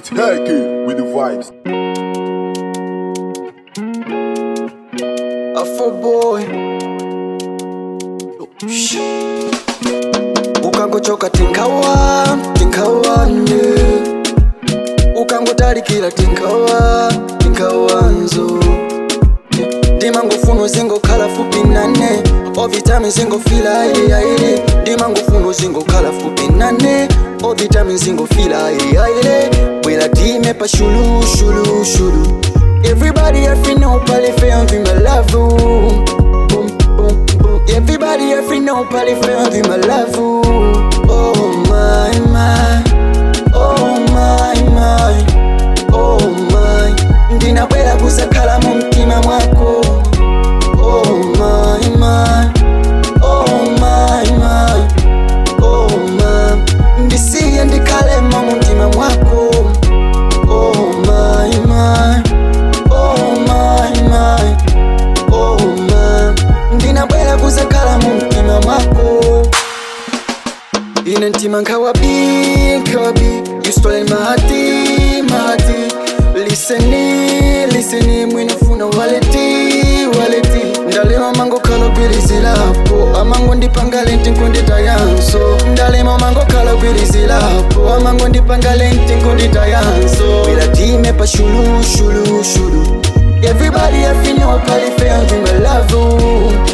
Take it with the vibes. Afro boy ukangochoka tinkawa tinkawane ukangotalikira tinkawa tinkawanzo ndimangofuna zingokhala fupi nane ovitami zingofila ayileayile ndimangofuna zingokhala fupi nane ovitami zingofila ayileayile bwera time pa shulu shulu shulu everybody every know pali fam vi my love boom boom boom everybody every know pali fam vi my love oh my my oh my my oh my ndinabwera kuzakhala mu mtima mwako oh my my oh my my oh my ndisiye ndikhalemo mu mtima mwako oh my my oh my my oh my ndinabwera kuzakhala mu mtima mwako ine mtima nkawabi nkawabi you stolen my heart my heart liseni liseni mwinofuna waleti waleti ndalema mango kalobirizilapo amango ndipangale nkundita yanso ndalema mango kalobirizilapo amango ndipangale nkundita yanso wila time pa shulu shulu shulu everybody I feel no pali fam my love